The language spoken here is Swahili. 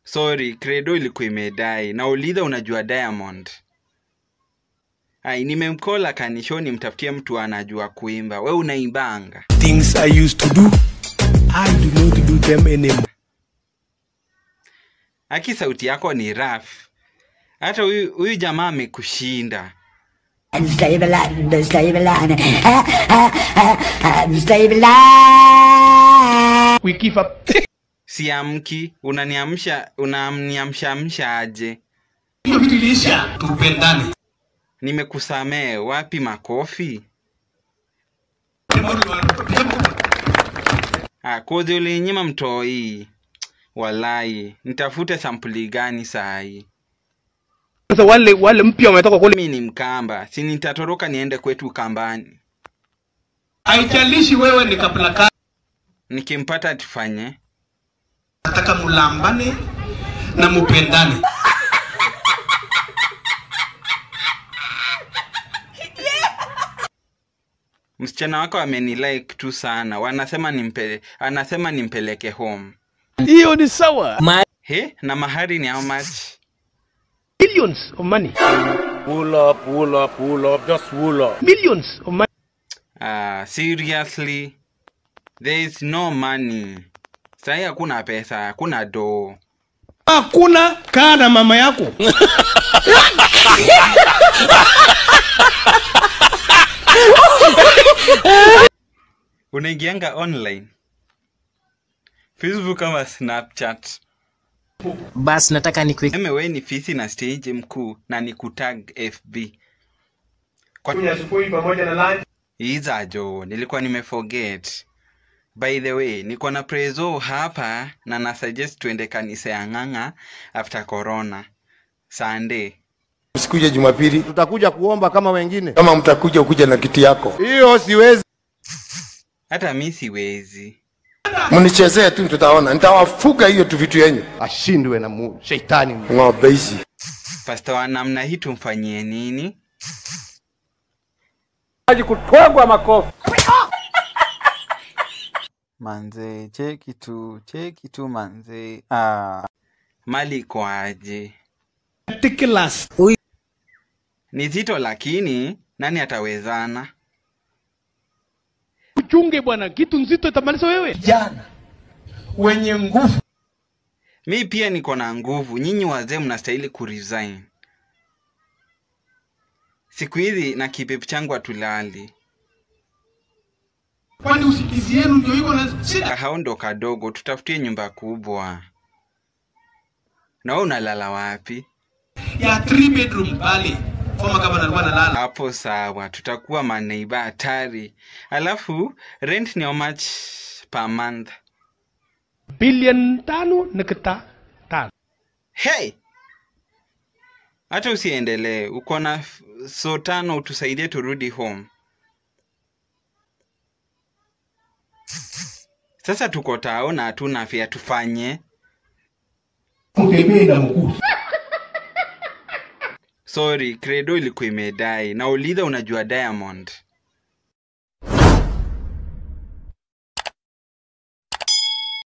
Sorry, Credo ilikuwa imedai. Nauliza unajua Diamond? Ai, nimemkola kanisho nimtafutie mtu anajua kuimba. We unaimbanga. Things I used to do, I do not do them anymore. Aki sauti yako ni rough. Hata huyu huyu jamaa amekushinda. Stable line, stable line, stable line. We give up. Siamki, unaniamsha unaniamshamsha aje? hiyo vitu iliisha, tupendane. Nimekusamee, wapi makofi? Ah, kozi ulinyima mtoi. Walai, nitafute sampuli gani saa hii? Sasa wale wale mpya wametoka kule. Mimi ni Mkamba, si nitatoroka niende kwetu Kambani. Haijalishi wewe ni kabila gani, Nikimpata tufanye. nataka mulambane na mupendane. Msichana wako amenilike tu sana, wanasema nimpe, anasema nimpeleke home. Hiyo ni sawa. He, na mahari ni how much? Millions of money. Pull up, pull up, pull up, just pull up. Millions of money. Ah, seriously? There is no money. Sahi hakuna pesa, hakuna doo. Hakuna kaa na mama yako. Unaingianga online? Facebook ama Snapchat? bas nataka nikuweke Eme we ni fisi na stage mkuu na ni kutag FB. Kwa asubuhi pamoja na lunch. Iza jo, nilikuwa nimeforget. By the way, niko na prezo hapa na na suggest tuende kanisa ya ng'ang'a after corona. Sunday. Usikuje Jumapili, tutakuja kuomba kama wengine. Kama mtakuja ukuja na kiti yako, hiyo siwezi. Hata mi siwezi. Mnichezee tu, tutaona. Nitawafuga hiyo tu vitu yenyu, ashindwe na mu, sheitani ng'ombe hizi. Pasta wa namna hii tumfanyie nini? Manze, cheki tu, cheki tu manze. Ah, mali iko aje? Ridiculous. Ni zito lakini nani atawezana? Uchunge bwana, kitu nzito itamaliza wewe. Vijana wenye nguvu Mi pia niko na nguvu, nyinyi wazee mnastahili kuresign. Siku hizi na kipepu changu hatulali, kwani usikizi yenu ndio iko na shida. kahao ndo kadogo, tutafutie nyumba kubwa. Na wewe unalala wapi? ya 3 bedroom pale former governor alikuwa analala Hapo sawa, tutakuwa maneiba hatari. Alafu rent ni how much per month? Bilioni tano nukta tano. Hey! Hata usiendelee, uko na f- so tano utusaidie turudi home. Sasa tuko tao na hatuna afya, tufanye. mtembee na mkuu Sorry, Credo ilikuwa imedai. Nauliza unajua Diamond?